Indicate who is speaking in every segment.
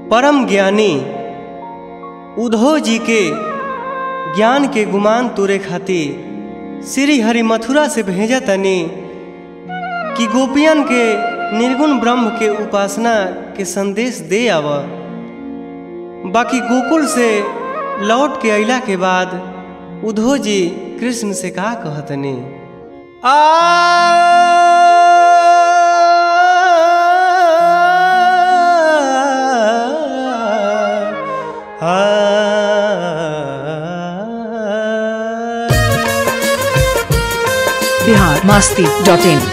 Speaker 1: परम ज्ञानी उद्धव जी के ज्ञान के गुमान तोरे खातिर श्री हरि मथुरा से भेजा तनी कि गोपियन के निर्गुण ब्रह्म के उपासना के संदेश दे आव बाकी गोकुल से लौट के अइला के बाद उद्धव जी कृष्ण से का कहतनी
Speaker 2: बिहार मास्ती डॉट इन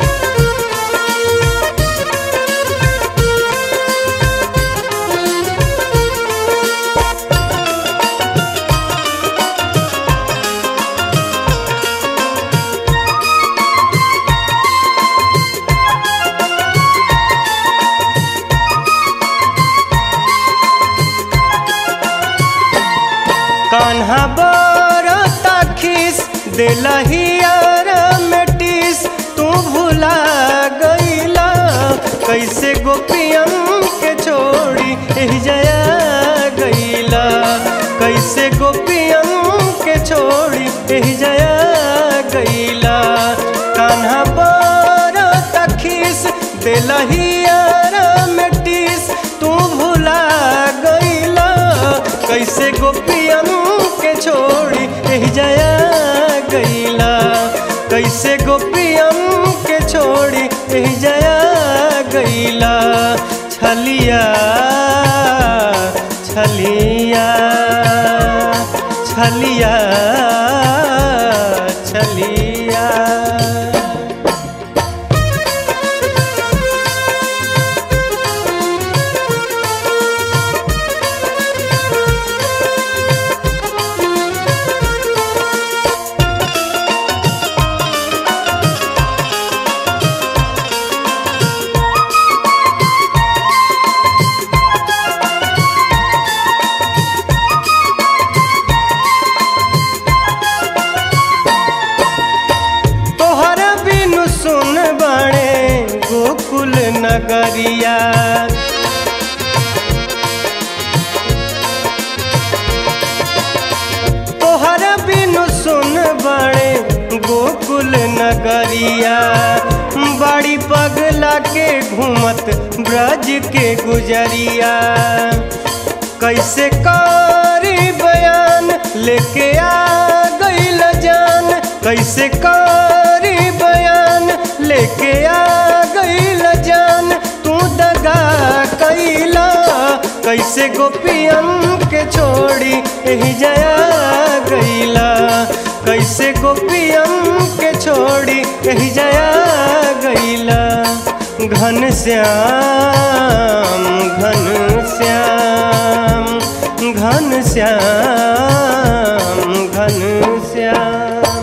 Speaker 1: कान्हा बरता खिस दिलहियर मेटिस तू भुला गईला कैसे गोपियन के छोड़ी एह जया गईला कैसे गोपियन के छोड़ी एह जया गईला कान्हा बरता खिस दिलहियर मेटिस तू भुला गईला कैसे गोपियन के छोड़ी एह जया गईला कैसे गोपियन के छोड़ी एह जया गईला छलिया छलिया छलिया छलिया तोहर बिनु सुन बणे गोकुल नगरिया तोहर बिनु सुन बणे गोकुल नगरिया बड़ी पगला के घूमत ब्रज के गुजरिया कैसे करी बयान लेके आ गईल जान कैसे करी बयान लेके आ गईल जान तू दगा कैला कैसे गोपियन के छोड़ी एही जया गईला कैसे गोपियन के छोड़ी एही जया गईला घन श्याम घन श्याम घन श्याम घन श्याम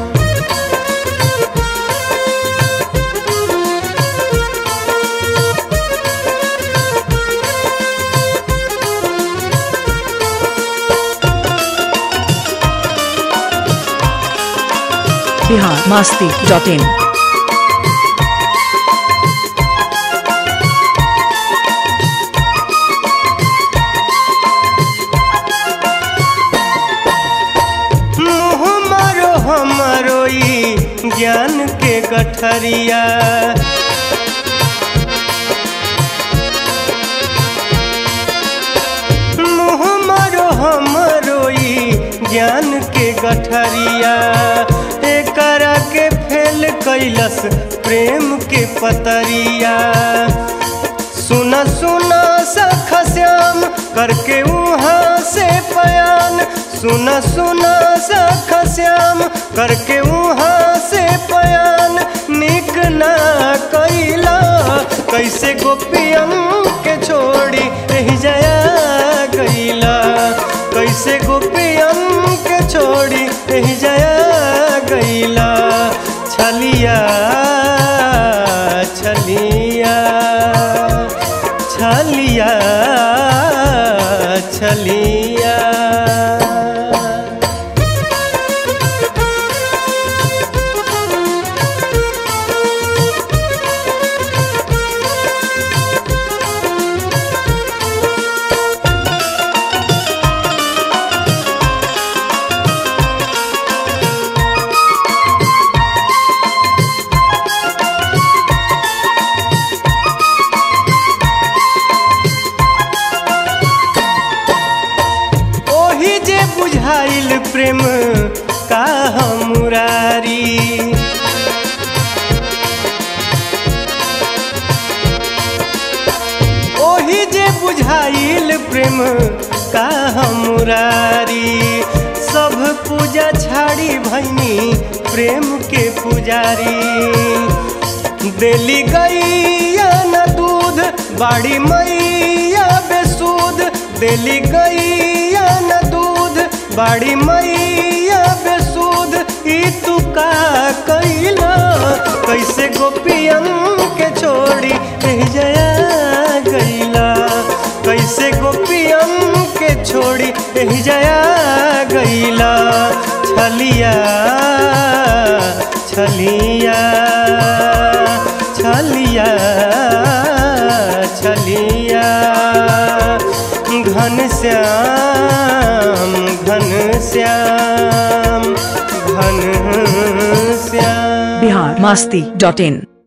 Speaker 2: बिहार मास्ती डॉट इन
Speaker 1: मुँह मारो हमरो ई ज्ञान के गठरिया मुँह मारो हमरो ई ज्ञान के गठरिया एकरा के फेल कैलस प्रेम के पतरिया सुना सुना सख श्याम करके वहाँ से पयान सुना सुना सख श्याम करके वहाँ से पयान निक ना कैला कैसे गोपियन के छोड़ी एही जया गईला कैसे गोपियन के छोड़ी एही जया गईला छलिया छलिया छलिया छलिया भइल प्रेम का मुरारी सब पूजा छाड़ी भैनी प्रेम के पुजारी देली गैया न दूध बाड़ी मैया बेसूद देली गैया न दूध बाड़ी मैया बेसूद ई तू का कैला कैसे गोपियन के छोड़ी एह जया गैला कैसे गोपियन के छोड़ी एह जया गैला छलिया छलिया छलिया छलिया घन श्याम घन श्याम घन श्याम
Speaker 2: बिहार मस्ती डॉट इन